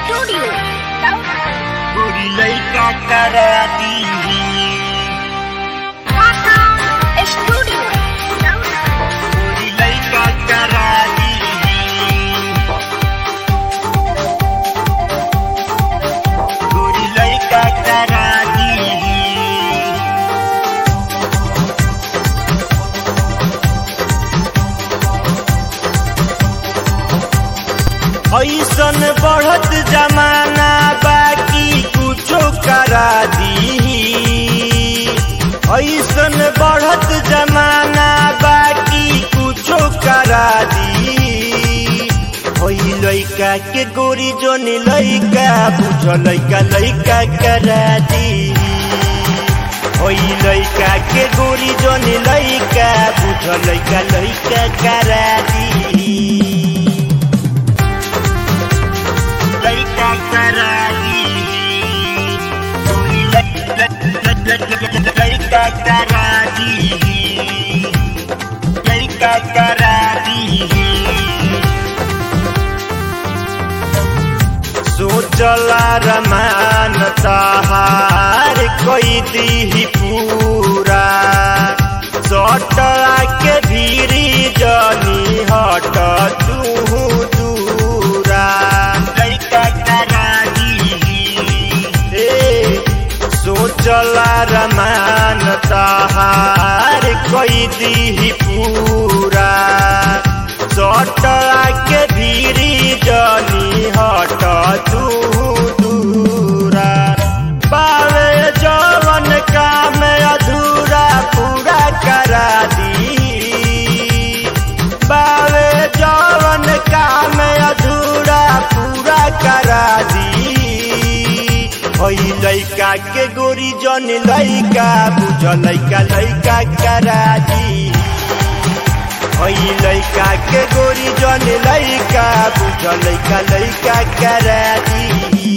Studio. गोरी लइका करा दी Studio. गोरी लइका करा दी गोरी लइका करा दी ऐसन बढ़त जमाना बाकी कुछो करा दी ऐसन बढ़त जमाना बाकी कुछो करा दी ओई लइका के गोरी जोन लइका बुझ लइका लइका करा दी ओई लइका के गोरी जोन लइका बुझ लइका लइका करा दी लइका करा दी लइका करा दी लइका करा दी सोचला रमान तहार कोई दी पूरा सटला के भीरी जनी हट तू दूरा लइका करा दी ए सोचला रमान तहार कोई दी पूरा सटला के भीरी जनी हट तू दूरा पावे जवन काम अधूरा पूरा करा दी बावे जवन काम अधूरा पूरा करा दी ओई लइका के गोरी जन लइका बुझ लइका लइका करा दी ओई लइका के गोरी जन लइका बुझ लइका लइका करा दी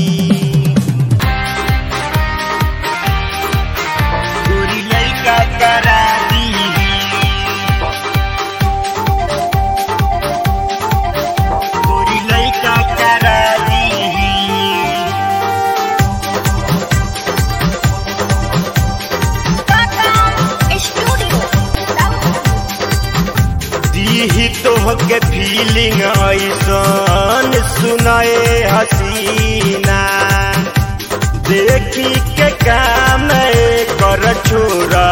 गोरी लइका करा दी गोरी लइका करा दी Studio. दीही तोहके फीलिंग ऐसन सुनाए हसीना देखी के काम कर छोरा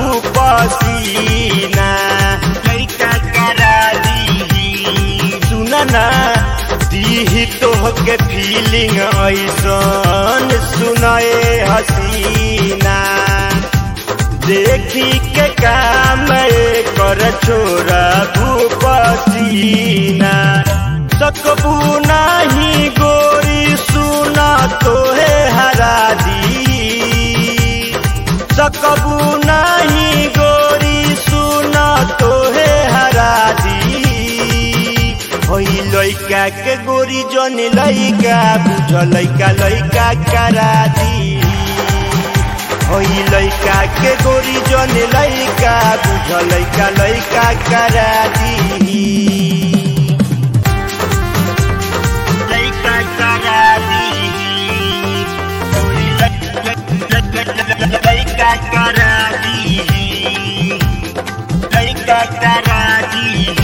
पसीना लइका करा दी सुना ना दीही तोहके फीलिंग ऐसन सुनाए हसीना देखी के काम कर छोरा भूपसीना सकबू नाही गोरी सुना तोहे हरा दी सकबू नाही गोरी सुना तोहे हरा दी होई लइका के गोरी जन लइका बुझ लइका लइका करा दी ओई लइका के गोरी जन लइका बुझ लइका लइका करा दी लइका करा दी लइका करा दी लइका करा दी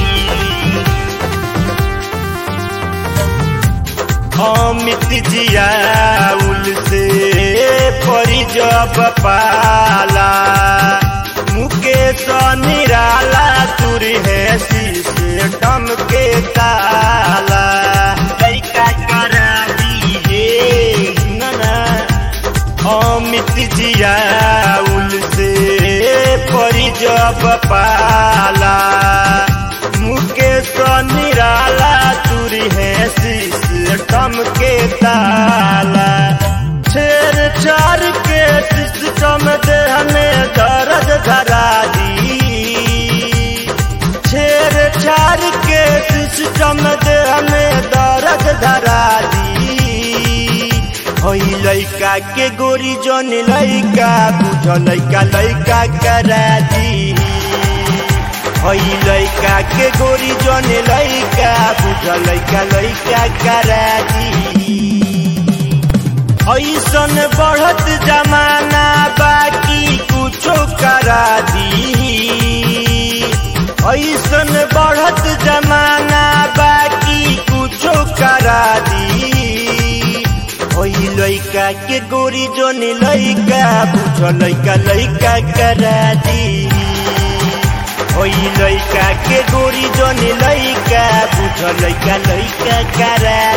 अमित जियाउल से परी जब पाला मुकेश निराला तुर है शीशे डम के ताला लइका करा दीजिए नना अमित जियाउल से परी जब पाला मुकेश निराला तुरी है सिस्टम के ताला छेर चार के सिस्टम देह में दर्द धरा दी छेर चार के सिस्टम देह में दर्द धरा दी होई लइका के गोरी जन लइका बुझ लइका लइका करा दी होई लइका के गोरी जन लइका बुझ लइका लइका करा दी ऐसन बढ़त जमाना बाकी कुछो करा दी ऐसन बढ़त जमाना बाकी कुछो करा दी ओही लइका के गोरी जोन लइका बुझ लइका लइका करा दी ओही लइका के गोरी जोन लइका बुझ लइका लइका करा